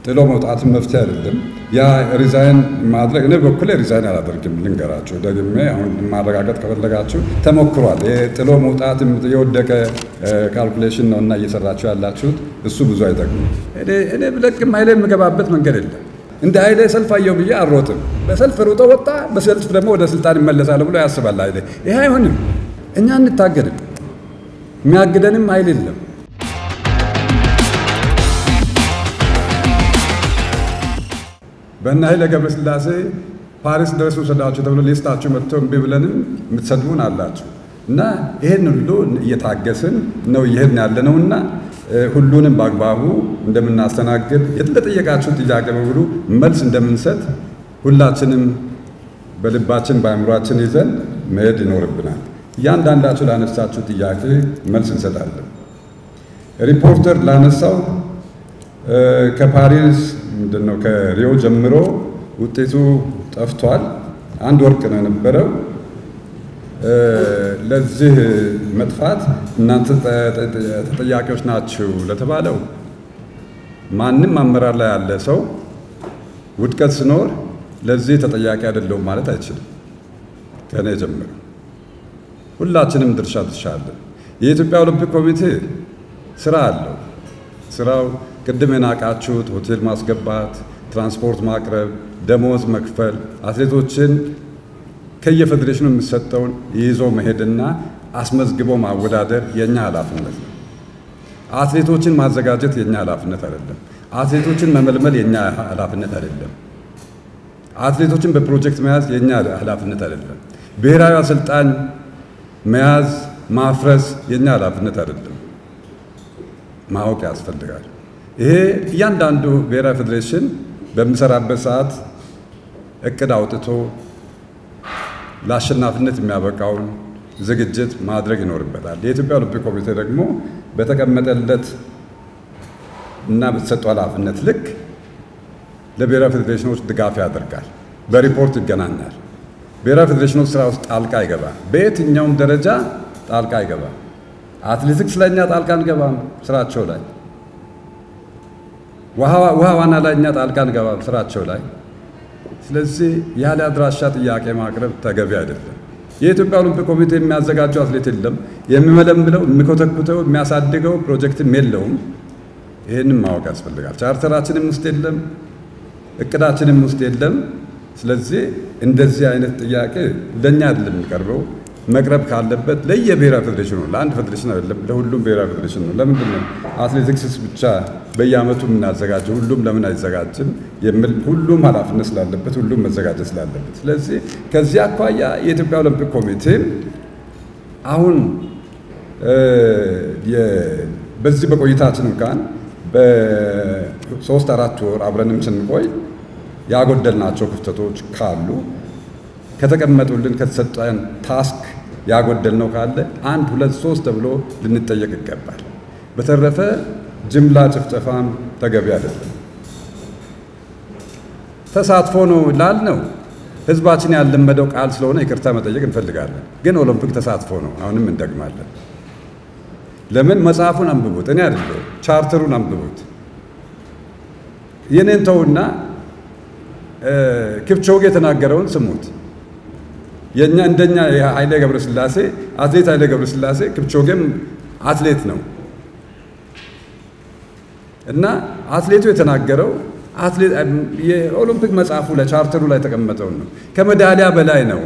ጥሎ መውጣትን መፍትሄ አይደለም። ያ ሪዛይን ማድረግ እኔ በኩሌ ሪዛይን አላደርግም። ልንገራችሁ ደግሜ አሁን ማረጋገጥ ከፈለጋችሁ ተሞክሯል። ጥሎ መውጣት የወደቀ ካልኩሌሽን ነው እና እየሰራችሁ ያላችሁት እሱ ብዙ አይጠቅም። እኔ ብለቅም ኃይሌ የምገባበት መንገድ የለም። እንደ ኃይሌ ሰልፍ አየው ብዬ አልሮጥም። በሰልፍ ሩጦ ወጣ፣ በሰልፍ ደግሞ ወደ ስልጣን ይመለሳል ብሎ ያስባል ኃይሌ። ይሄ አይሆንም። እኛ እንታገድም፣ የሚያግደንም ኃይል የለም። በእነ ኃይለ ገብረስላሴ ፓሪስ ድረስ ውሰዳችሁ ተብሎ ሊስታችሁ መጥቶ እምቢ ብለንም የምትሰድቡን አላችሁ እና ይህን ሁሉ እየታገስን ነው እየሄድን ያለ ነው እና ሁሉንም በአግባቡ እንደምናስተናግድ ለጠየቃችሁ ጥያቄ በሙሉ መልስ እንደምንሰጥ ሁላችንም በልባችን በአእምሯችን ይዘን መሄድ ይኖርብናል። እያንዳንዳችሁ ላነሳችሁ ጥያቄ መልስ እንሰጣለን። ሪፖርተር ላነሳው ከፓሪስ ምንድን ነው ከሪዮ ጀምሮ ውጤቱ ጠፍቷል። አንድ ወርቅ ነው የነበረው። ለዚህ መጥፋት እናንተ ተጠያቂዎች ናችሁ ለተባለው ማንም አመራር ላይ ያለ ሰው ውድቀት ሲኖር ለዚህ ተጠያቂ አይደለሁም ማለት አይችልም። ከእኔ ጀምሮ ሁላችንም ድርሻ ድርሻ አለን። የኢትዮጵያ ኦሎምፒክ ኮሚቴ ስራ አለው። ስራው ቅድም የናቃችሁት ሆቴል ማስገባት፣ ትራንስፖርት ማቅረብ፣ ደሞዝ መክፈል፣ አትሌቶችን ከየፌዴሬሽኑ የሚሰጠውን ይዞ መሄድና አስመዝግቦ ማወዳደር የእኛ ኃላፊነት ነው። አትሌቶችን ማዘጋጀት የእኛ ኃላፊነት አይደለም። አትሌቶችን መመልመል የእኛ ኃላፊነት አይደለም። አትሌቶችን በፕሮጀክት መያዝ የእኛ ኃላፊነት አይደለም። ብሔራዊ አሰልጣኝ መያዝ ማፍረስ የእኛ ኃላፊነት አይደለም። ማወቅ ያስፈልጋል። ይሄ እያንዳንዱ ብሔራዊ ፌዴሬሽን በሚሰራበት ሰዓት እቅድ አውጥቶ ለአሸናፊነት የሚያበቃውን ዝግጅት ማድረግ ይኖርበታል። የኢትዮጵያ ኦሎምፒክ ኮሚቴ ደግሞ በተቀመጠለት እና በተሰጠው ኃላፊነት ልክ ለብሔራዊ ፌዴሬሽኖች ድጋፍ ያደርጋል። በሪፖርት ይገናኛል። ብሔራዊ ፌዴሬሽኖች ስራ ውስጥ ጣልቃ አይገባም። በየትኛውም ደረጃ ጣልቃ አይገባም። አትሌቲክስ ላይ እኛ ጣልቃ አንገባም ስራቸው ላይ። ውሃ ዋና ላይ እኛ ጣልቃ አንገባም ስራቸው ላይ። ስለዚህ ያለ አድራሻ ጥያቄ ማቅረብ ተገቢ አይደለም። የኢትዮጵያ ኦሎምፒክ ኮሚቴ የሚያዘጋጀው አትሌት የለም። የሚመለምለው፣ የሚኮተኩተው፣ የሚያሳድገው ፕሮጀክትም የለውም። ይህንም ማወቅ ያስፈልጋል። ቻርተራችንም ውስጥ የለም፣ እቅዳችንም ውስጥ የለም። ስለዚህ እንደዚህ አይነት ጥያቄ ለእኛ አይደለም የሚቀርበው። መቅረብ ካለበት ለየብሔራዊ ፌዴሬሽን ነው፣ ለአንድ ፌዴሬሽን አይደለም፣ ለሁሉም ብሔራዊ ፌዴሬሽን ነው። ለምንድን ነው አትሌቲክስስ ብቻ በየዓመቱ የምናዘጋጀው? ሁሉም ለምን አይዘጋጅም የሚል ሁሉም ኃላፊነት ስላለበት፣ ሁሉም መዘጋጀት ስላለበት። ስለዚህ ከዚህ አኳያ የኢትዮጵያ ኦሎምፒክ ኮሚቴ አሁን በዚህ በቆይታችን እንኳን በሶስት አራት ወር አብረንም ስንቆይ ያጎደልናቸው ክፍተቶች ካሉ ከተቀመጡልን ከተሰጠን ታስክ ያጎደልነው ካለ አንድ ሁለት ሶስት ተብሎ ልንጠየቅ ይገባል። በተረፈ ጅምላ ጭፍጨፋም ተገቢ አይደለም። ተሳትፎ ነው ላልነው ህዝባችን ያለመደው ቃል ስለሆነ ይቅርታ መጠየቅ እንፈልጋለን። ግን ኦሎምፒክ ተሳትፎ ነው፣ አሁንም እንደግማለን። ለምን መጽሐፉን አንብቡት፣ እኔ አይደለሁ ቻርተሩን አንብቡት። የኔን ተውና ኪፕቾጌ የተናገረውን ስሙት። የኛ እንደኛ የኃይሌ ገብረስላሴ አትሌት ኃይሌ ገብረስላሴ ኪፕቾጌም አትሌት ነው እና አትሌቱ የተናገረው የኦሎምፒክ መጽሐፉ ላይ ቻርተሩ ላይ የተቀመጠውን ነው። ከሜዳሊያ በላይ ነው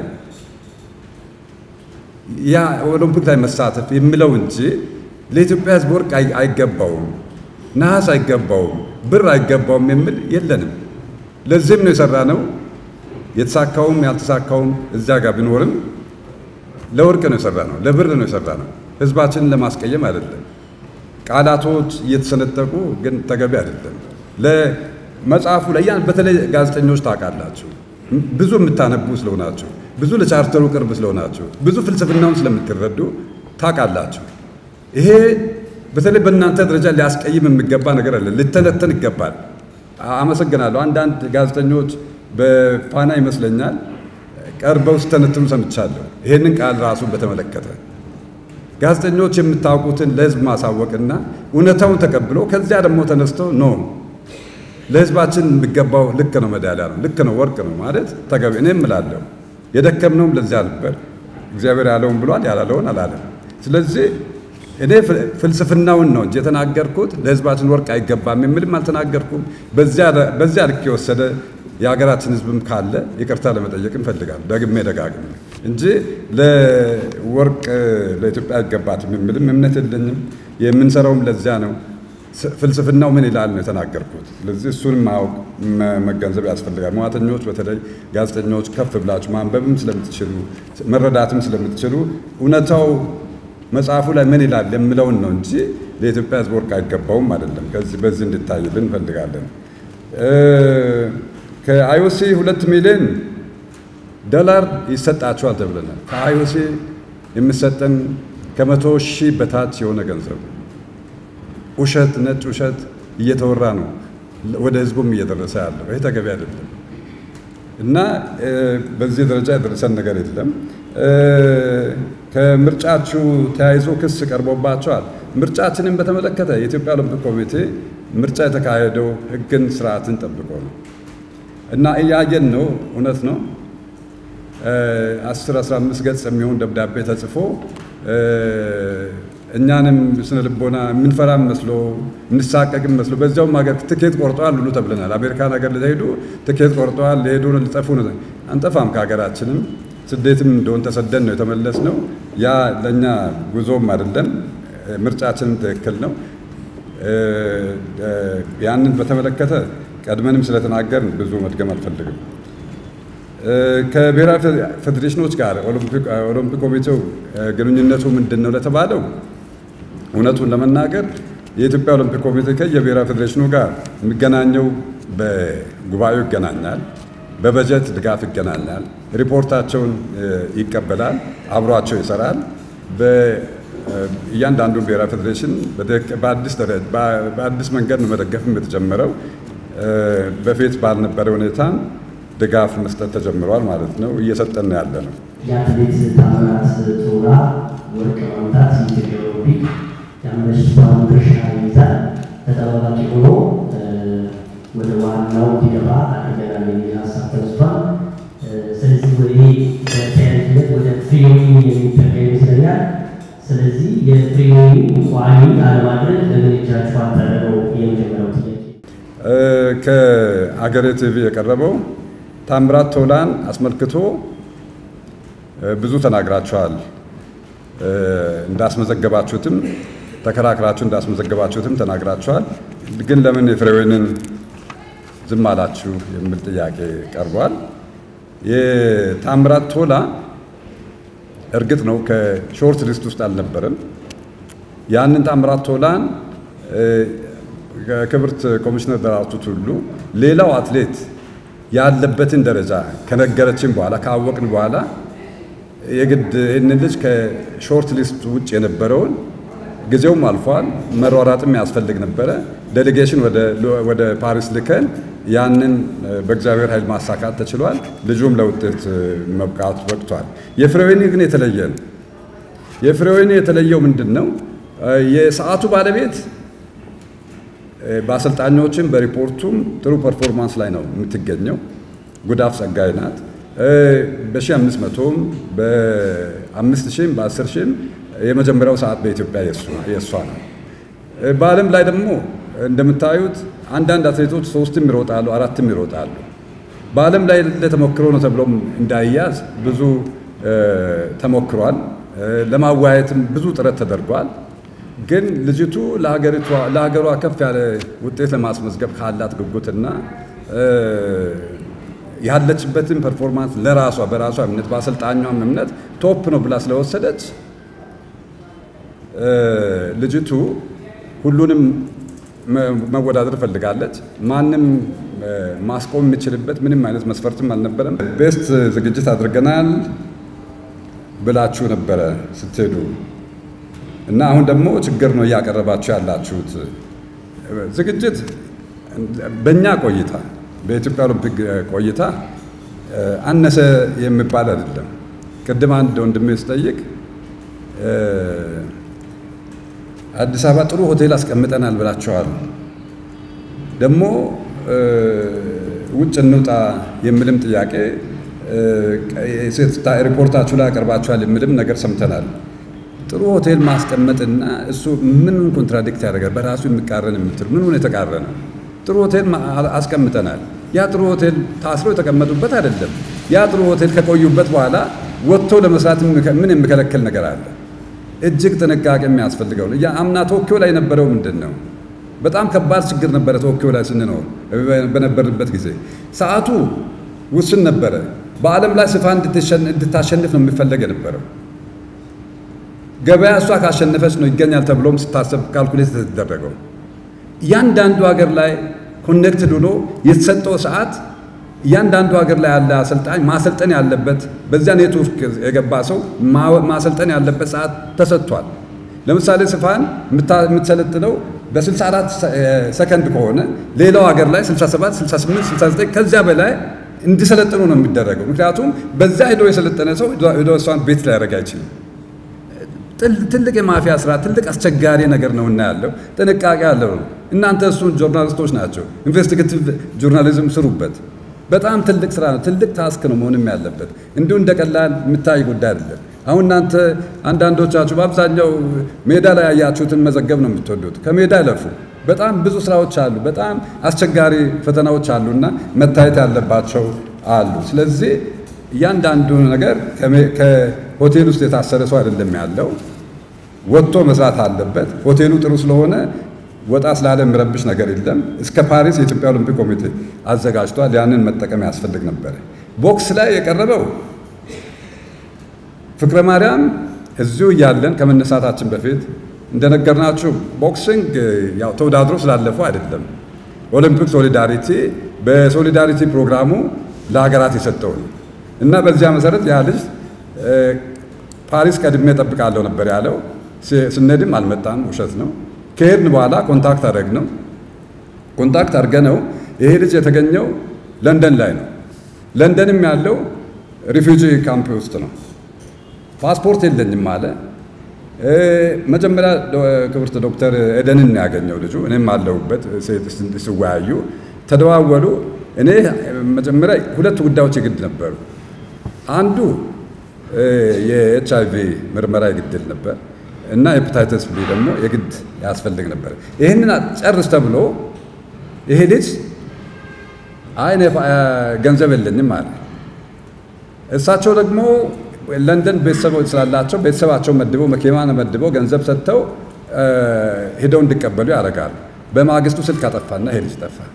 ያ ኦሎምፒክ ላይ መሳተፍ የሚለው እንጂ ለኢትዮጵያ ሕዝብ ወርቅ አይገባውም፣ ነሐስ አይገባውም፣ ብር አይገባውም የሚል የለንም። ለዚህም ነው የሰራ ነው። የተሳካውም ያልተሳካውም እዚያ ጋር ቢኖርም ለወርቅ ነው የሰራ ነው፣ ለብር ነው የሰራ ነው። ህዝባችንን ለማስቀየም አይደለም። ቃላቶች እየተሰነጠቁ ግን ተገቢ አይደለም። ለመጽሐፉ ላይ ያን በተለይ ጋዜጠኞች ታውቃላችሁ፣ ብዙ የምታነቡ ስለሆናችሁ፣ ብዙ ለቻርተሩ ቅርብ ስለሆናችሁ፣ ብዙ ፍልስፍናውን ስለምትረዱ ታውቃላችሁ። ይሄ በተለይ በእናንተ ደረጃ ሊያስቀይም የሚገባ ነገር አለ፣ ሊተነተን ይገባል። አመሰግናለሁ። አንዳንድ ጋዜጠኞች በፋና ይመስለኛል ቀርበው ስተነትኑ ሰምቻለሁ። ይሄንን ቃል ራሱን በተመለከተ ጋዜጠኞች የምታውቁትን ለህዝብ ማሳወቅና እውነታውን ተቀብሎ ከዚያ ደግሞ ተነስተው ኖ ለህዝባችን የሚገባው ልክ ነው፣ ሜዳሊያ ነው፣ ልክ ነው፣ ወርቅ ነው ማለት ተገቢ። እኔም እላለሁ የደከምነውም ለዚያ ነበር። እግዚአብሔር ያለውን ብሏል፣ ያላለውን አላለም። ስለዚህ እኔ ፍልስፍናውን ነው እንጂ የተናገርኩት ለህዝባችን ወርቅ አይገባም የሚልም አልተናገርኩም። በዚያ ልክ የወሰደ የሀገራችን ህዝብም ካለ ይቅርታ ለመጠየቅ እንፈልጋለን ደግሜ ደጋግሜ እንጂ ለወርቅ ለኢትዮጵያ አይገባትም የሚልም እምነት የለኝም። የምንሰራውም ለዚያ ነው። ፍልስፍናው ምን ይላል ነው የተናገርኩት። ስለዚህ እሱን ማወቅ መገንዘብ ያስፈልጋል። መዋተኞች፣ በተለይ ጋዜጠኞች ከፍ ብላችሁ ማንበብም ስለምትችሉ መረዳትም ስለምትችሉ እውነታው መጽሐፉ ላይ ምን ይላል የምለውን ነው እንጂ ለኢትዮጵያ ህዝብ ወርቅ አይገባውም አይደለም። ከዚህ በዚህ እንድታይልን እንፈልጋለን። ከአይኦሲ ሁለት ሚሊዮን ዶላር ይሰጣቸዋል ተብለናል። ከአይኦሲ የሚሰጠን ከመቶ ሺህ በታች የሆነ ገንዘብ ውሸት፣ ነጭ ውሸት እየተወራ ነው ወደ ህዝቡም እየደረሰ ያለው። ይህ ተገቢ አይደለም እና በዚህ ደረጃ የደረሰን ነገር የለም። ከምርጫችሁ ተያይዞ ክስ ቀርቦባቸዋል። ምርጫችንን በተመለከተ የኢትዮጵያ ኦሎምፒክ ኮሚቴ ምርጫ የተካሄደው ህግን ስርዓትን ጠብቆ ነው እና እያየን ነው። እውነት ነው። 10 15 ገጽ የሚሆን ደብዳቤ ተጽፎ እኛንም ስነ ልቦና የምንፈራም መስሎ እንሳቀቅም መስሎ በዚያውም ሀገር ትኬት ቆርጠዋል ሁሉ ተብለናል። አሜሪካን ሀገር ሊሄዱ ትኬት ቆርጠዋል ሊሄዱ ሊጠፉ ነው። አንጠፋም ከሀገራችንም ስደትም እንደሆን ተሰደን ነው የተመለስ ነው። ያ ለእኛ ጉዞም አይደለም፣ ምርጫችንም ትክክል ነው። ያንን በተመለከተ ቀድመንም ስለተናገርን ብዙ መድገም አልፈልግም። ከብሔራዊ ፌዴሬሽኖች ጋር ኦሎምፒክ ኮሚቴው ግንኙነቱ ምንድን ነው ለተባለው እውነቱን ለመናገር የኢትዮጵያ ኦሎምፒክ ኮሚቴ ከየብሔራዊ ፌዴሬሽኑ ጋር የሚገናኘው በጉባኤው ይገናኛል፣ በበጀት ድጋፍ ይገናኛል፣ ሪፖርታቸውን ይቀበላል፣ አብሯቸው ይሰራል። እያንዳንዱ ብሔራዊ ፌዴሬሽን በአዲስ መንገድ ነው መደገፍም የተጀመረው። በፊት ባልነበረ ሁኔታ ድጋፍ መስጠት ተጀምሯል ማለት ነው። እየሰጠን ነው ያለ ነው። የአትሌት ታምራት ቶላ ወርቅ ማምጣት የኢትዮጵያ ኦሎምፒክ የአምስቷን ድርሻ ይይዛል። ተጠባባቂ ሆኖ ወደ ዋናው እንዲገባ አድርገናል የሚል ሀሳብ ተነስቷል። ስለዚህ ወደ በተያያዥነት ወደ ፍሬዊ የሚጠጋ ይመስለኛል። ስለዚህ የፍሬዊ ቋሚ አለማድረግ ለምን እጃችሁ አጠረገው? የመጀመሪያው ጥያቄ ከአገሬ ቲቪ የቀረበው ታምራት ቶላን አስመልክቶ ብዙ ተናግራችኋል። እንዳስመዘገባችሁትም ተከራክራችሁ እንዳስመዘገባችሁትም ተናግራችኋል። ግን ለምን የፍሬወይንን ዝም አላችሁ የሚል ጥያቄ ቀርቧል። የታምራት ቶላ እርግጥ ነው ከሾርት ሊስት ውስጥ አልነበረም። ያንን ታምራት ቶላን ክብርት ኮሚሽነር ደራርቱ ቱሉ ሌላው አትሌት ያለበትን ደረጃ ከነገረችን በኋላ ካወቅን በኋላ የግድ ይህንን ልጅ ከሾርት ሊስት ውጭ የነበረውን ጊዜውም አልፏል፣ መሯራጥም ያስፈልግ ነበረ። ዴሌጌሽን ወደ ፓሪስ ልከን ያንን በእግዚአብሔር ኃይል ማሳካት ተችሏል። ልጁም ለውጤት መብቃት በቅቷል። የፍሬወይኒ ግን የተለየ ነው። የፍሬወይኒ የተለየው ምንድን ነው? የሰዓቱ ባለቤት በአሰልጣኞችም በሪፖርቱም ጥሩ ፐርፎርማንስ ላይ ነው የምትገኘው። ጉዳፍ ጸጋይ ናት። በ1500ም በ5000ም በ10000ም የመጀመሪያው ሰዓት በኢትዮጵያ የእሷ ነው። በዓለም ላይ ደግሞ እንደምታዩት አንዳንድ አትሌቶች ሶስትም ይሮጣሉ፣ አራትም ይሮጣሉ። በዓለም ላይ ለተሞክሮ ነው ተብሎም እንዳይያዝ ብዙ ተሞክሯል። ለማወያየትም ብዙ ጥረት ተደርጓል። ግን ልጅቱ ለሀገሯ ከፍ ያለ ውጤት ለማስመዝገብ ካላት ጉጉትና ያለችበትን ፐርፎርማንስ ለራሷ በራሷ እምነት በአሰልጣኟም እምነት ቶፕ ነው ብላ ስለወሰደች ልጅቱ ሁሉንም መወዳደር ፈልጋለች። ማንም ማስቆም የሚችልበት ምንም አይነት መስፈርትም አልነበረም። ቤስት ዝግጅት አድርገናል ብላችሁ ነበረ ስትሄዱ እና አሁን ደግሞ ችግር ነው እያቀረባችሁ ያላችሁት። ዝግጅት በእኛ ቆይታ በኢትዮጵያ ኦሎምፒክ ቆይታ አነሰ የሚባል አይደለም። ቅድም አንድ ወንድሜ ስጠይቅ አዲስ አበባ ጥሩ ሆቴል አስቀምጠናል ብላችኋል። ደግሞ ውጭ እንውጣ የሚልም ጥያቄ ሪፖርታችሁ ላይ አቀርባችኋል የሚልም ነገር ሰምተናል። ጥሩ ሆቴል ማስቀመጥና እሱ ምን ኮንትራዲክት ያደርጋል? በራሱ የሚቃረን የምትል ምን የተቃረነ? ጥሩ ሆቴል አስቀምጠናል። ያ ጥሩ ሆቴል ታስሮ የተቀመጡበት አይደለም። ያ ጥሩ ሆቴል ከቆዩበት በኋላ ወጥቶ ለመስራት ምን የሚከለክል ነገር አለ? እጅግ ጥንቃቄ የሚያስፈልገው ያ አምና ቶኪዮ ላይ የነበረው ምንድን ነው? በጣም ከባድ ችግር ነበረ። ቶኪዮ ላይ ስንኖር በነበርንበት ጊዜ ሰዓቱ ውስን ነበረ። በዓለም ላይ ስፋ እንድታሸንፍ ነው የሚፈለግ የነበረው። ገበያ እሷ ካሸነፈች ነው ይገኛል ተብሎም ስታሰብ ካልኩሌት የተደረገው። እያንዳንዱ ሀገር ላይ ኮኔክትድ ሆኖ የተሰጠው ሰዓት እያንዳንዱ ሀገር ላይ ያለ አሰልጣኝ ማሰልጠን ያለበት በዚያ ኔትወርክ የገባ ሰው ማሰልጠን ያለበት ሰዓት ተሰጥቷል። ለምሳሌ ስፋን የምትሰለጥነው በ64 ሰከንድ ከሆነ ሌላው ሀገር ላይ 67፣ 68፣ 69 ከዚያ በላይ እንዲሰለጥኑ ነው የሚደረገው። ምክንያቱም በዛ ሄዶ የሰለጠነ ሰው ሄዶ እሷን ቤት ሊያደርግ አይችልም። ትልቅ የማፊያ ስራ፣ ትልቅ አስቸጋሪ ነገር ነው እና ያለው ጥንቃቄ ያለው ነው። እናንተ እሱን ጆርናሊስቶች ናቸው፣ ኢንቨስቲጌቲቭ ጆርናሊዝም ስሩበት። በጣም ትልቅ ስራ ነው፣ ትልቅ ታስክ ነው መሆንም ያለበት። እንዲሁ እንደ ቀላል የሚታይ ጉዳይ አይደለም። አሁን እናንተ አንዳንዶቻችሁ በአብዛኛው ሜዳ ላይ ያያችሁትን መዘገብ ነው የምትወዱት። ከሜዳ ይለፉ። በጣም ብዙ ስራዎች አሉ፣ በጣም አስቸጋሪ ፈተናዎች አሉና መታየት ያለባቸው አሉ። ስለዚህ እያንዳንዱ ነገር ከሆቴል ውስጥ የታሰረ ሰው አይደለም ያለው፣ ወጥቶ መስራት አለበት። ሆቴሉ ጥሩ ስለሆነ ወጣ ስላለ የሚረብሽ ነገር የለም። እስከ ፓሪስ የኢትዮጵያ ኦሎምፒክ ኮሚቴ አዘጋጅቷል። ያንን መጠቀም ያስፈልግ ነበረ። ቦክስ ላይ የቀረበው ፍቅረ ማርያም እዚሁ እያለን ከመነሳታችን በፊት እንደነገርናችሁ ቦክሲንግ ያው ተወዳድሮ ስላለፈው አይደለም። ኦሎምፒክ ሶሊዳሪቲ በሶሊዳሪቲ ፕሮግራሙ ለሀገራት የሰጠው ነው እና በዚያ መሰረት ያ ልጅ ፓሪስ ቀድሜ እጠብቃለሁ ነበር ያለው። ስነድም አልመጣም፣ ውሸት ነው። ከሄድን በኋላ ኮንታክት አደረግ ነው ኮንታክት አድርገ ነው ይሄ ልጅ የተገኘው ለንደን ላይ ነው። ለንደንም ያለው ሪፊውጂ ካምፕ ውስጥ ነው። ፓስፖርት የለኝም አለ። መጀመሪያ ክብርት ዶክተር ኤደንን ያገኘው ልጁ፣ እኔም አለሁበት። ሲወያዩ ተደዋወሉ። እኔ መጀመሪያ ሁለት ጉዳዮች የግድ ነበሩ። አንዱ የኤች አይ ቪ ምርመራ የግድል ነበር እና ሄፓታይተስ ቢ ደግሞ የግድ ያስፈልግ ነበር። ይህንን ጨርስ ተብሎ ይሄ ልጅ አይ ገንዘብ የለኝም አለ። እሳቸው ደግሞ ለንደን ቤተሰቦች ስላላቸው ቤተሰባቸው መድበው መኪና መድበው ገንዘብ ሰጥተው ሄደው እንዲቀበሉ ያደርጋሉ። በማግስቱ ስልክ አጠፋና ይሄ ልጅ ጠፋ።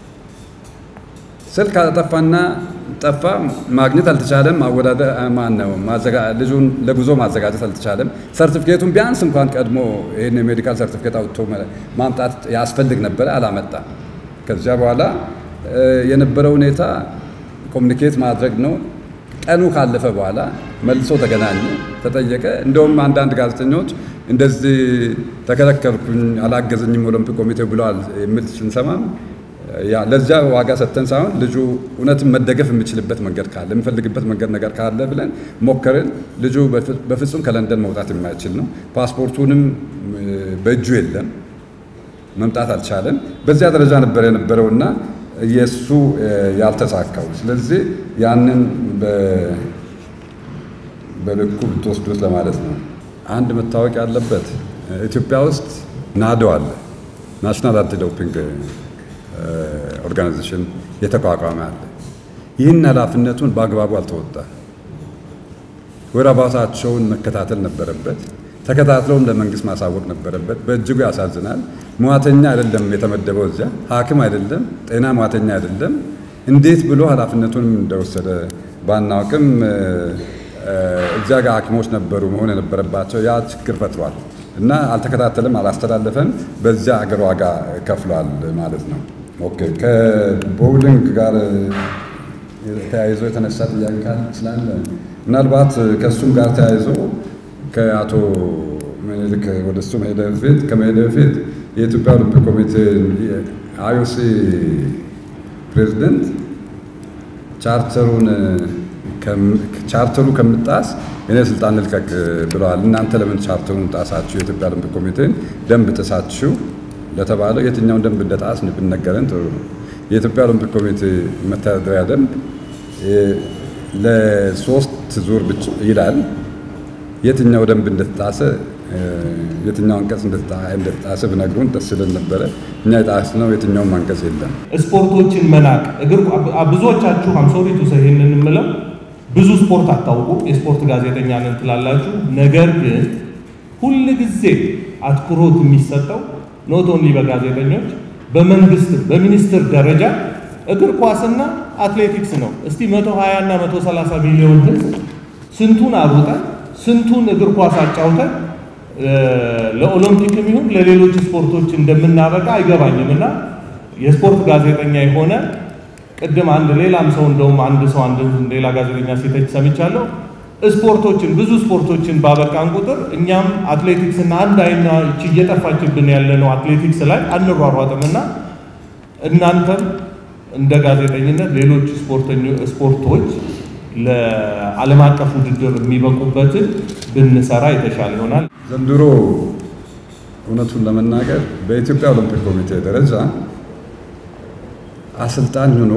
ስልክ አጠፋና ጠፋ። ማግኘት አልተቻለም። ማወዳደር ማን ነው ልጁን ለጉዞ ማዘጋጀት አልተቻለም። ሰርቲፊኬቱን ቢያንስ እንኳን ቀድሞ ይህን የሜዲካል ሰርቲፊኬት አውጥቶ ማምጣት ያስፈልግ ነበረ፣ አላመጣም። ከዚያ በኋላ የነበረው ሁኔታ ኮሚኒኬት ማድረግ ነው። ቀኑ ካለፈ በኋላ መልሶ ተገናኘ፣ ተጠየቀ። እንደውም አንዳንድ ጋዜጠኞች እንደዚህ ተከለከልኩኝ፣ አላገዘኝም ኦሎምፒክ ኮሚቴ ብለዋል የሚል ስንሰማም ለዚያ ዋጋ ሰጥተን ሳይሆን ልጁ እውነትን መደገፍ የሚችልበት መንገድ ካለ የሚፈልግበት መንገድ ነገር ካለ ብለን ሞከርን። ልጁ በፍጹም ከለንደን መውጣት የማይችል ነው። ፓስፖርቱንም በእጁ የለም፣ መምጣት አልቻለም። በዚያ ደረጃ ነበር የነበረውና የእሱ ያልተሳካው። ስለዚህ ያንን በልኩ ብትወስዱት ለማለት ነው። አንድ መታወቅ ያለበት ኢትዮጵያ ውስጥ ናዶ አለ፣ ናሽናል አንቲ ዶፒንግ ኦርጋናይዜሽን የተቋቋመ አለ። ይህን ኃላፊነቱን በአግባቡ አልተወጣም። ወረባታቸውን መከታተል ነበረበት። ተከታትለውም ለመንግስት ማሳወቅ ነበረበት። በእጅጉ ያሳዝናል። ሙያተኛ አይደለም የተመደበው እዚያ፣ ሐኪም አይደለም፣ ጤና ሙያተኛ አይደለም። እንዴት ብሎ ኃላፊነቱንም እንደወሰደ ባናውቅም እዚያ ጋር ሐኪሞች ነበሩ መሆን የነበረባቸው። ያ ችግር ፈጥሯል እና አልተከታተልም፣ አላስተላለፈም። በዚያ አገር ዋጋ ከፍሏል ማለት ነው። ኦኬ ከቦውሊንግ ጋር ተያይዞ የተነሳ ጥያቄ ካለ ስላለ ምናልባት ከእሱም ጋር ተያይዞ ከአቶ ምኒልክ ወደ እሱ መሄደ በፊት ከመሄደ በፊት የኢትዮጵያ ኦሎምፒክ ኮሚቴ አይኦሲ ፕሬዚደንት ቻርተሩን ቻርተሩ ከምጣስ እኔ ስልጣን ልልቀቅ ብለዋል። እናንተ ለምን ቻርተሩን ጣሳችሁ? የኢትዮጵያ ኦሎምፒክ ኮሚቴን ደንብ ጥሳችሁ ለተባለው የትኛውን ደንብ እንደጣስ ብንነገረን ጥሩ ነው። የኢትዮጵያ ኦሎምፒክ ኮሚቴ መተዳደሪያ ደንብ ለሶስት ዙር ብቻ ይላል። የትኛው ደንብ እንደተጣሰ የትኛው አንቀጽ እንደተጣሰ ብነግሩን ደስ ይለን ነበረ። እኛ የጣስነው የትኛውም አንቀጽ የለም። ስፖርቶችን መናቅ እግር ብዙዎቻችሁ አምሶሪ ቱ ይህንን የምለው ብዙ ስፖርት አታውቁም፣ የስፖርት ጋዜጠኛ ነን ትላላችሁ። ነገር ግን ሁል ጊዜ አትኩሮት የሚሰጠው ኖት ኦንሊ በጋዜጠኞች በመንግስት በሚኒስትር ደረጃ እግር ኳስና አትሌቲክስ ነው። እስቲ 120 እና 130 ሚሊዮን ህዝብ ስንቱን አሩጠን ስንቱን እግር ኳስ አጫውተን ለኦሎምፒክም ይሁን ለሌሎች ስፖርቶች እንደምናበቃ አይገባኝም። እና የስፖርት ጋዜጠኛ የሆነ ቅድም አንድ ሌላም ሰው እንደውም አንድ ሰው አንድ ሌላ ጋዜጠኛ ሲተች ሰምቻለሁ። ስፖርቶችን ብዙ ስፖርቶችን ባበቃን ቁጥር እኛም አትሌቲክስ እና አንድ አይና እቺ እየጠፋችብን ያለ ነው አትሌቲክስ ላይ አንሯሯጥም እና እናንተም እንደ ጋዜጠኝነት ሌሎች ስፖርቶች ለዓለም አቀፍ ውድድር የሚበቁበትን ብንሰራ የተሻለ ይሆናል። ዘንድሮ እውነቱን ለመናገር በኢትዮጵያ ኦሎምፒክ ኮሚቴ ደረጃ አሰልጣኝ ሆኖ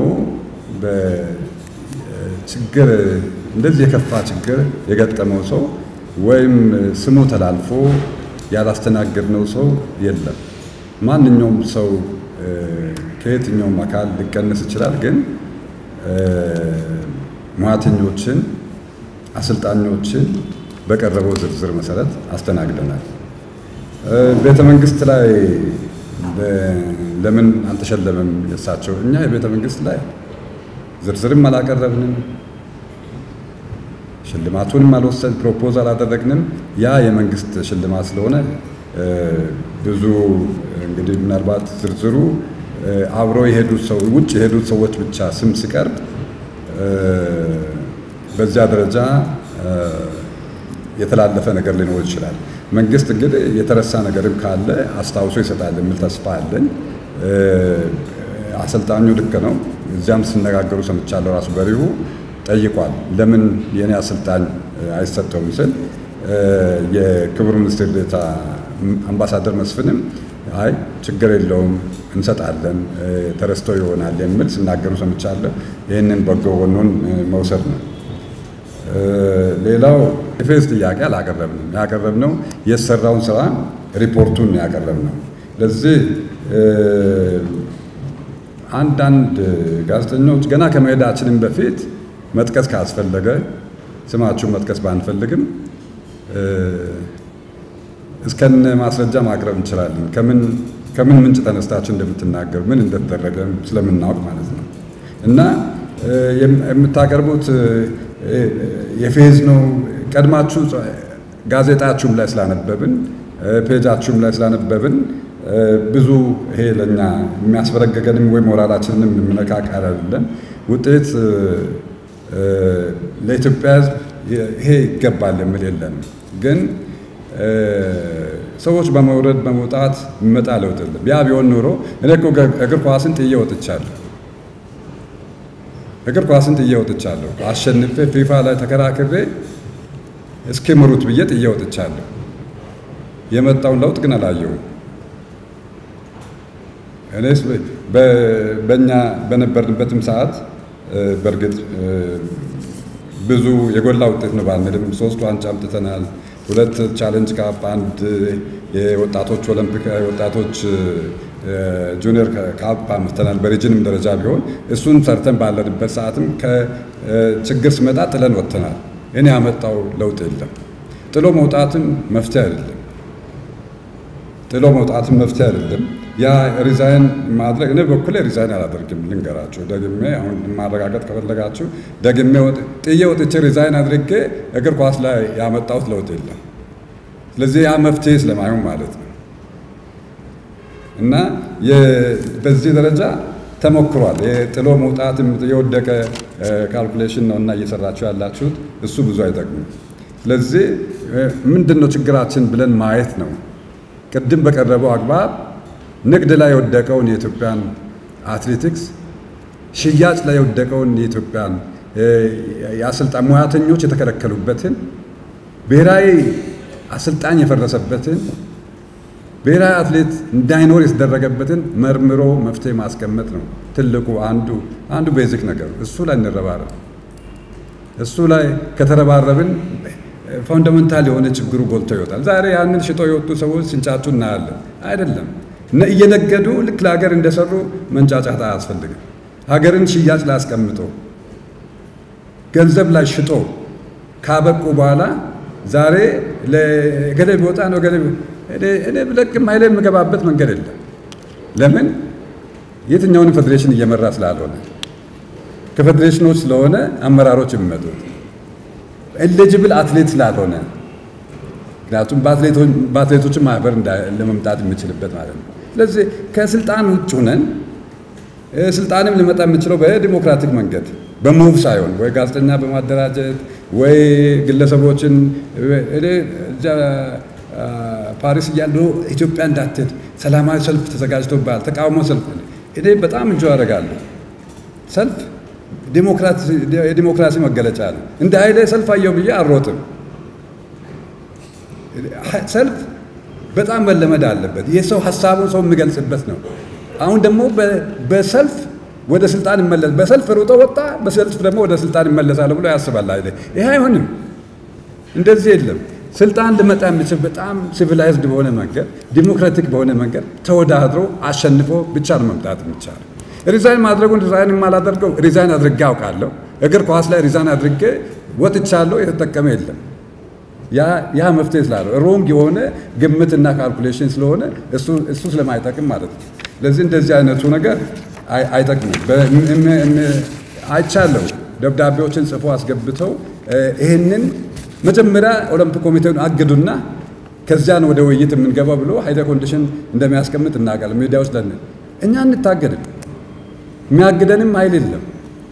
በችግር እንደዚህ የከፋ ችግር የገጠመው ሰው ወይም ስሙ ተላልፎ ያላስተናገድነው ሰው የለም። ማንኛውም ሰው ከየትኛውም አካል ሊቀንስ ይችላል፣ ግን ሙያተኞችን፣ አሰልጣኞችን በቀረበው ዝርዝር መሰረት አስተናግደናል። ቤተ መንግስት ላይ ለምን አልተሸለመም? የእሳቸው እኛ የቤተ መንግስት ላይ ዝርዝርም አላቀረብንም፣ ሽልማቱንም አልወሰድ ፕሮፖዝ አላደረግንም። ያ የመንግስት ሽልማት ስለሆነ ብዙ እንግዲህ ምናልባት ዝርዝሩ አብረው የሄዱት ሰው ውጭ የሄዱት ሰዎች ብቻ ስም ሲቀርብ በዚያ ደረጃ የተላለፈ ነገር ሊኖር ይችላል። መንግስት እንግዲህ የተረሳ ነገርም ካለ አስታውሶ ይሰጣል የሚል ተስፋ አለኝ። አሰልጣኙ ልክ ነው። እዚያም ሲነጋገሩ ሰምቻለሁ። ራሱ በሪሁ ጠይቋል። ለምን የእኔ አሰልጣኝ አይሰጠውም ስል የክቡር ሚኒስትር ዴኤታ አምባሳደር መስፍንም አይ ችግር የለውም እንሰጣለን፣ ተረስቶ ይሆናል የሚል ሲናገሩ ሰምቻለሁ። ይህንን በጎ ጎኑን መውሰድ ነው። ሌላው የፌዝ ጥያቄ አላቀረብንም። ያቀረብነው የሰራውን ስራ ሪፖርቱን ያቀረብነው። ለዚህ አንዳንድ ጋዜጠኞች ገና ከመሄዳችንም በፊት መጥቀስ ካስፈለገ ስማችሁን መጥቀስ ባንፈልግም እስከነ ማስረጃ ማቅረብ እንችላለን። ከምን ከምን ምንጭ ተነስታችሁ እንደምትናገሩ ምን እንደተደረገ ስለምናውቅ ማለት ነው እና የምታቀርቡት የፌዝ ነው። ቀድማችሁ ጋዜጣችሁም ላይ ስላነበብን ፔጃችሁም ላይ ስላነበብን ብዙ ይሄ ለእኛ የሚያስበረገገንም ወይ ሞራላችንንም የምነካቅ አይደለም። ውጤት ለኢትዮጵያ ሕዝብ ይሄ ይገባል የሚል የለንም። ግን ሰዎች በመውረድ በመውጣት የሚመጣ ለውጥ የለም። ያ ቢሆን ኖሮ እኔ እኮ እግር ኳስን ጥዬ ወጥቻለሁ እግር ኳስን ጥዬ ወጥቻለሁ። አሸንፌ ፊፋ ላይ ተከራክሬ እስኪ ምሩት ብዬ ጥዬ ወጥቻለሁ። የመጣውን ለውጥ ግን አላየሁም። እኔስ በእኛ በነበርንበትም ሰዓት በእርግጥ ብዙ የጎላ ውጤት ነው ባንልም ሶስት ዋንጫ አምጥተናል። ሁለት ቻሌንጅ ካፕ፣ አንድ የወጣቶች ኦሎምፒክ የወጣቶች ጁኒየር ካፕ አምጥተናል። በሪጅንም ደረጃ ቢሆን እሱን ሰርተን ባለንበት ሰዓትም ከችግር ሲመጣ ጥለን ወጥተናል። እኔ ያመጣው ለውጥ የለም። ጥሎ መውጣትም መፍትሄ አይደለም። ጥሎ መውጣትም መፍትሄ አይደለም። ያ ሪዛይን ማድረግ እኔ በኩሌ ሪዛይን አላደርግም። ልንገራችሁ ደግሜ አሁን ማረጋገጥ ከፈለጋችሁ ደግሜ ጥዬ ወጥቼ ሪዛይን አድርጌ እግር ኳስ ላይ ያመጣሁት ለውጥ የለም። ስለዚህ ያ መፍትሄ ስለማይሆን ማለት ነው እና በዚህ ደረጃ ተሞክሯል። ጥሎ መውጣት የወደቀ ካልኩሌሽን ነው እና እየሰራችሁ ያላችሁት እሱ ብዙ አይጠቅምም። ስለዚህ ምንድን ነው ችግራችን ብለን ማየት ነው። ቅድም በቀረበው አግባብ ንግድ ላይ የወደቀውን የኢትዮጵያን አትሌቲክስ፣ ሽያጭ ላይ የወደቀውን የኢትዮጵያን የአሰልጣኝ ሙያተኞች የተከለከሉበትን ብሔራዊ አሰልጣኝ የፈረሰበትን ብሔራዊ አትሌት እንዳይኖር የተደረገበትን መርምሮ መፍትሄ ማስቀመጥ ነው ትልቁ አንዱ አንዱ ቤዚክ ነገር እሱ ላይ እንረባረብ። እሱ ላይ ከተረባረብን ፋውንዳሜንታል የሆነ ችግሩ ጎልቶ ይወጣል። ዛሬ ያንን ሽጦ የወጡ ሰዎች ሲንጫጩ እናያለን። አይደለም እየነገዱ ልክ ለሀገር እንደሰሩ መንጫጫት አያስፈልግም። ሀገርን ሽያጭ ላይ አስቀምጦ ገንዘብ ላይ ሽጦ ካበቁ በኋላ ዛሬ ገደ ቢወጣ ነው ገደ እኔ ብለቅም ኃይሌ የምገባበት መንገድ የለም። ለምን የትኛውንም ፌዴሬሽን እየመራ ስላልሆነ ከፌዴሬሽኖች ስለሆነ አመራሮች የሚመጡት ኤሊጅብል አትሌት ስላልሆነ ምክንያቱም በአትሌቶችን ማህበር ለመምጣት የምችልበት ማለት ነው። ስለዚህ ከስልጣን ውጭ ሁነን ስልጣንም ሊመጣ የምችለው በዲሞክራቲክ መንገድ በሙቭ ሳይሆን ወይ ጋዜጠኛ በማደራጀት ወይ ግለሰቦችን ፓሪስ እያለሁ ኢትዮጵያ እንዳትሄድ ሰላማዊ ሰልፍ ተዘጋጅቶብሃል፣ ተቃውሞ ሰልፍ እኔ በጣም እንጆ አደርጋለሁ። ሰልፍ የዲሞክራሲ መገለጫ ነው። እንደ ኃይሌ ሰልፍ አየሁ ብዬ አልሮጥም። ሰልፍ በጣም መለመድ አለበት። የሰው ሀሳቡን ሰው የሚገልጽበት ነው። አሁን ደግሞ በሰልፍ ወደ ስልጣን ይመለስ በሰልፍ ሩጦ ወጣ፣ በሰልፍ ደግሞ ወደ ስልጣን ይመለሳል ብሎ ያስባል ኃይሌ። ይሄ አይሆንም። እንደዚህ የለም። ስልጣን ልመጣ የሚችል በጣም ሲቪላይዝድ በሆነ መንገድ ዲሞክራቲክ በሆነ መንገድ ተወዳድሮ አሸንፎ ብቻ ነው መምጣት የሚቻለው። ሪዛይን ማድረጉን ሪዛይን የማላደርገው ሪዛይን አድርጌ አውቃለሁ። እግር ኳስ ላይ ሪዛይን አድርጌ ወጥቻለሁ። የተጠቀመ የለም። ያ መፍትሄ ስላለው ሮንግ የሆነ ግምትና ካልኩሌሽን ስለሆነ እሱ ስለማይጠቅም ማለት ነው። ስለዚህ እንደዚህ አይነቱ ነገር አይጠቅምም። አይቻለሁ ደብዳቤዎችን ጽፎ አስገብተው ይህንን መጀመሪያ ኦሎምፒክ ኮሚቴውን አግዱና ከዚያን ወደ ውይይት የምንገባው ብሎ ሀይደ ኮንዲሽን እንደሚያስቀምጥ እናውቃለን። ሚዲያ ውስጥ ለን እኛ እንታገድም፣ የሚያግደንም ኃይል የለም።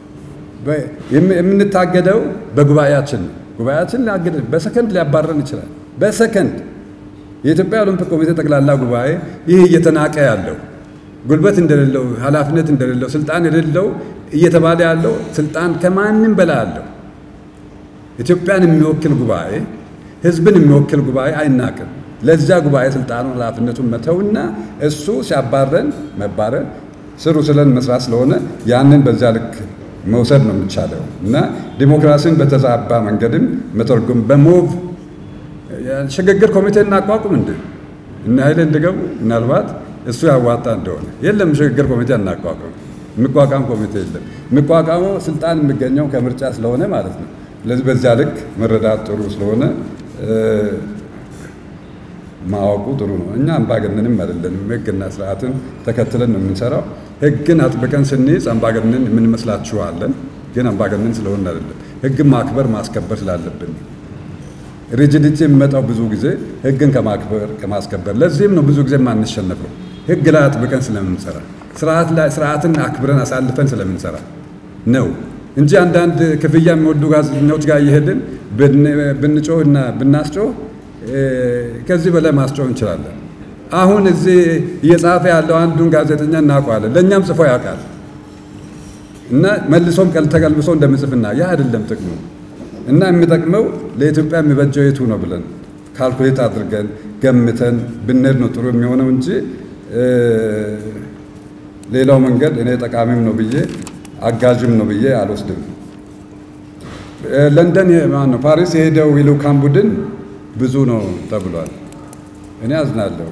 የምንታገደው በጉባኤያችን ነው። ጉባኤያችን ሊያግደን በሰከንድ ሊያባረን ይችላል። በሰከንድ የኢትዮጵያ ኦሎምፒክ ኮሚቴ ጠቅላላ ጉባኤ ይህ እየተናቀ ያለው ጉልበት እንደሌለው ኃላፊነት እንደሌለው ስልጣን የሌለው እየተባለ ያለው ስልጣን ከማንም በላይ አለው። ኢትዮጵያን የሚወክል ጉባኤ፣ ህዝብን የሚወክል ጉባኤ አይናቅም። ለዚያ ጉባኤ ስልጣኑን ኃላፊነቱን መተውና እሱ ሲያባረን መባረን ስሩ ስለን መስራት ስለሆነ ያንን በዚያ ልክ መውሰድ ነው የሚቻለው እና ዲሞክራሲን በተዛባ መንገድም መተርጎም በሞቭ ሽግግር ኮሚቴ እናቋቁም እንደ እና ኃይሌ እንዲገቡ ምናልባት እሱ ያዋጣ እንደሆነ የለም ሽግግር ኮሚቴ አናቋቁም። የሚቋቋም ኮሚቴ የለም። የሚቋቋመው ስልጣን የሚገኘው ከምርጫ ስለሆነ ማለት ነው። ስለዚህ በዚያ ልክ መረዳት ጥሩ ስለሆነ ማወቁ ጥሩ ነው። እኛ አምባገነንም አይደለንም። ህግና ስርዓትን ተከትለን ነው የምንሰራው። ህግን አጥብቀን ስንይዝ አምባገነን የምንመስላችኋለን፣ ግን አምባገነን ስለሆን አይደለም። ህግን ማክበር ማስከበር ስላለብን ሪጂዲቲ የሚመጣው ብዙ ጊዜ ህግን ከማክበር ከማስከበር። ለዚህም ነው ብዙ ጊዜ የማንሸነፈው ህግ ላይ አጥብቀን ስለምንሰራ፣ ስርዓት ላይ ስርዓትን አክብረን አሳልፈን ስለምንሰራ ነው እንጂ አንዳንድ ክፍያ የሚወዱ ጋዜጠኞች ጋር እየሄድን ብንጮህ እና ብናስጮህ ከዚህ በላይ ማስጮህ እንችላለን። አሁን እዚህ እየጻፈ ያለው አንዱን ጋዜጠኛ እናውቀዋለን፣ ለእኛም ጽፎ ያውቃል እና መልሶም ተቀልብሶ እንደምጽፍና ያ አይደለም ጥቅሙ እና የሚጠቅመው ለኢትዮጵያ የሚበጀው የቱ ነው ብለን ካልኩሌት አድርገን ገምተን ብንሄድ ነው ጥሩ የሚሆነው እንጂ ሌላው መንገድ እኔ ጠቃሚም ነው ብዬ አጋዥም ነው ብዬ አልወስድም። ለንደን ማነው ፓሪስ የሄደው የልዑካን ቡድን ብዙ ነው ተብሏል። እኔ አዝናለሁ።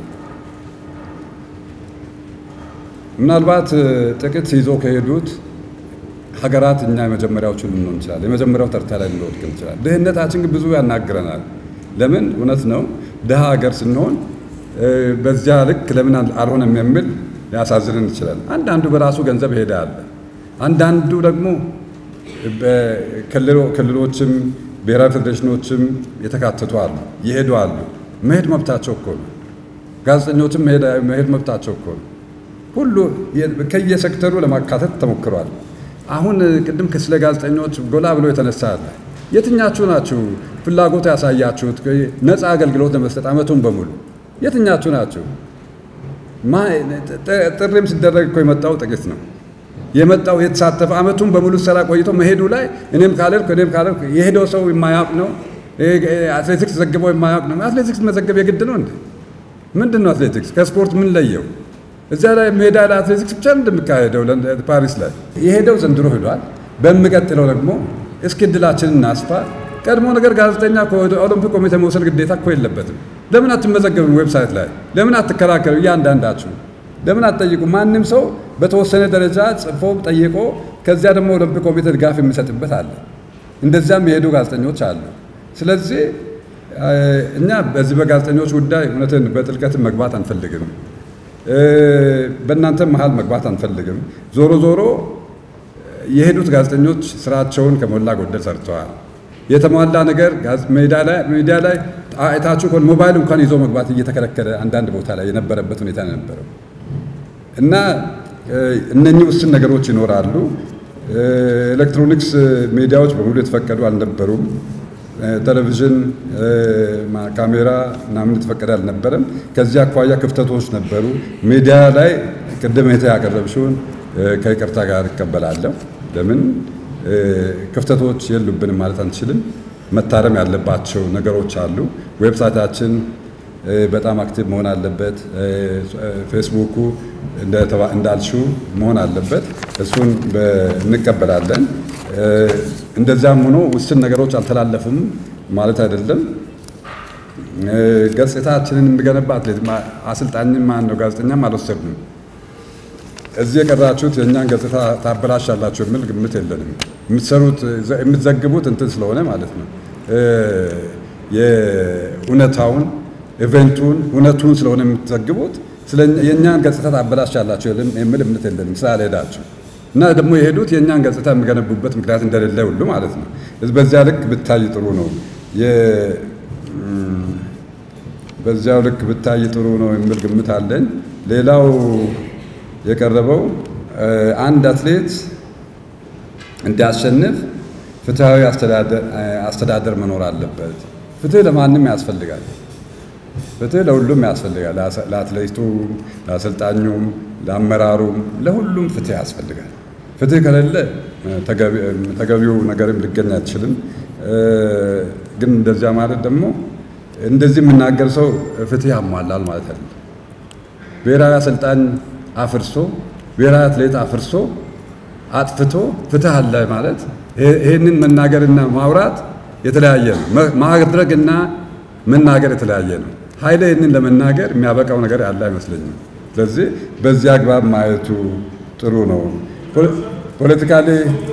ምናልባት ጥቂት ይዞ ከሄዱት ሀገራት እኛ የመጀመሪያዎቹ ልንሆን እንችላለን። የመጀመሪያው ተርታ ላይ ልንወድቅ እንችላለን። ድህነታችን ግን ብዙ ያናግረናል። ለምን እውነት ነው ድሃ ሀገር ስንሆን በዚያ ልክ ለምን አልሆነም የሚል ሊያሳዝንን ይችላል። አንዳንዱ በራሱ ገንዘብ ሄደ አለ። አንዳንዱ ደግሞ ክልሎችም ብሔራዊ ፌዴሬሽኖችም የተካተቱ አሉ፣ ይሄዱ አሉ። መሄድ መብታቸው እኮ ነው። ጋዜጠኞችም መሄድ መብታቸው እኮ ነው። ሁሉ ከየሴክተሩ ለማካተት ተሞክሯል። አሁን ቅድም ስለ ጋዜጠኞች ጎላ ብሎ የተነሳ አለ። የትኛችሁ ናችሁ ፍላጎት ያሳያችሁት ነፃ አገልግሎት ለመስጠት አመቱን በሙሉ የትኛችሁ ናችሁ? ጥሪም ሲደረግ እኮ የመጣው ጥቂት ነው የመጣው የተሳተፈ አመቱን በሙሉ ሰራ ቆይቶ መሄዱ ላይ እኔም ካለልኩ እኔም ካለልኩ የሄደው ሰው የማያውቅ ነው። አትሌቲክስ ዘግበው የማያውቅ ነው። አትሌቲክስ መዘገብ የግድ ነው እንዴ? ምንድን ነው አትሌቲክስ? ከስፖርት ምን ለየው? እዚያ ላይ ሜዳ ላይ አትሌቲክስ ብቻ እንደሚካሄደው ፓሪስ ላይ የሄደው ዘንድሮ ሄዷል። በሚቀጥለው ደግሞ እስኪ እድላችንን እናስፋ። ቀድሞ ነገር ጋዜጠኛ ከኦሎምፒክ ኮሚቴ መውሰድ ግዴታ እኮ የለበትም። ለምን አትመዘገብም? ዌብሳይት ላይ ለምን አትከራከሩ? እያንዳንዳችሁ ለምን አትጠይቁ? ማንም ሰው በተወሰነ ደረጃ ጽፎ ጠይቆ ከዚያ ደግሞ ኦሎምፒክ ኮሚቴ ድጋፍ የሚሰጥበት አለ። እንደዚያም የሄዱ ጋዜጠኞች አሉ። ስለዚህ እኛ በዚህ በጋዜጠኞች ጉዳይ እውነትን በጥልቀትን መግባት አንፈልግም። በእናንተ መሀል መግባት አንፈልግም። ዞሮ ዞሮ የሄዱት ጋዜጠኞች ስራቸውን ከሞላ ጎደል ሰርተዋል። የተሟላ ነገር ሚዲያ ላይ አይታችሁ ከሆነ ሞባይል እንኳን ይዞ መግባት እየተከለከለ አንዳንድ ቦታ ላይ የነበረበት ሁኔታ ነው የነበረው እና እነኚህ ውስን ነገሮች ይኖራሉ። ኤሌክትሮኒክስ ሚዲያዎች በሙሉ የተፈቀዱ አልነበሩም። ቴሌቪዥን፣ ካሜራ ምናምን የተፈቀደ አልነበረም። ከዚህ አኳያ ክፍተቶች ነበሩ። ሚዲያ ላይ ቅድም የተ ያቀረብሽውን ከይቅርታ ጋር እቀበላለሁ። ለምን ክፍተቶች የሉብንም ማለት አንችልም። መታረም ያለባቸው ነገሮች አሉ። ዌብሳይታችን በጣም አክቲቭ መሆን አለበት። ፌስቡኩ እንዳልሽው መሆን አለበት። እሱን እንቀበላለን። እንደዚያም ሆኖ ውስን ነገሮች አልተላለፉም ማለት አይደለም። ገጽታችንን የሚገነባ አትሌት አሰልጣኝም ማን ነው ጋዜጠኛም አልወሰድንም። እዚህ የቀራችሁት የእኛን ገጽታ ታበላሻላችሁ የሚል ግምት የለንም። የምትሰሩት የምትዘግቡት እንትን ስለሆነ ማለት ነው የእውነታውን ኢቨንቱን እውነቱን ስለሆነ የምትዘግቡት የእኛን ገጽታ ታበላሻላችሁ የሚል እምነት የለንም ስላልሄዳችሁ እና ደግሞ የሄዱት የእኛን ገጽታ የሚገነቡበት ምክንያት እንደሌለ ሁሉ ማለት ነው። በዚያ ልክ ብታይ ጥሩ ነው። በዚያው ልክ ብታይ ጥሩ ነው የሚል ግምት አለኝ። ሌላው የቀረበው አንድ አትሌት እንዲያሸንፍ ፍትሐዊ አስተዳደር መኖር አለበት። ፍትህ ለማንም ያስፈልጋል። ፍትህ ለሁሉም ያስፈልጋል። ለአትሌቱም፣ ለአሰልጣኙም፣ ለአመራሩም፣ ለሁሉም ፍትህ ያስፈልጋል። ፍትህ ከሌለ ተገቢው ነገርም ሊገኝ አይችልም። ግን እንደዚያ ማለት ደግሞ እንደዚህ የምናገር ሰው ፍትህ ያሟላል ማለት አይደለም። ብሔራዊ አሰልጣኝ አፍርሶ ብሔራዊ አትሌት አፍርሶ አጥፍቶ ፍትህ አለ ማለት ይህንን መናገርና ማውራት የተለያየ ነው። ማድረግና መናገር የተለያየ ነው። ኃይለ ይህንን ለመናገር የሚያበቃው ነገር ያለ አይመስለኝም። ስለዚህ በዚህ አግባብ ማየቱ ጥሩ ነው። ፖለቲካሊ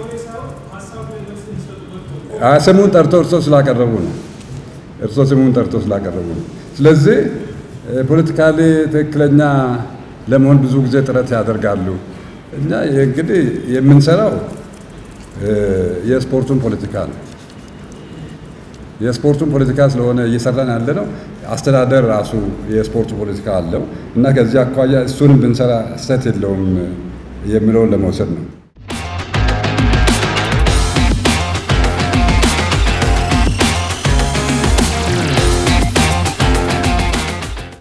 ስሙን ጠርቶ እርሶ ስላቀረቡ ነው። እርሶ ስሙን ጠርቶ ስላቀረቡ ነው። ስለዚህ ፖለቲካሊ ትክክለኛ ለመሆን ብዙ ጊዜ ጥረት ያደርጋሉ። እኛ እንግዲህ የምንሰራው የስፖርቱን ፖለቲካ ነው። የስፖርቱን ፖለቲካ ስለሆነ እየሰራን ያለ ነው። አስተዳደር ራሱ የስፖርቱ ፖለቲካ አለው እና ከዚህ አኳያ እሱንም ብንሰራ ስህተት የለውም የሚለውን ለመውሰድ ነው።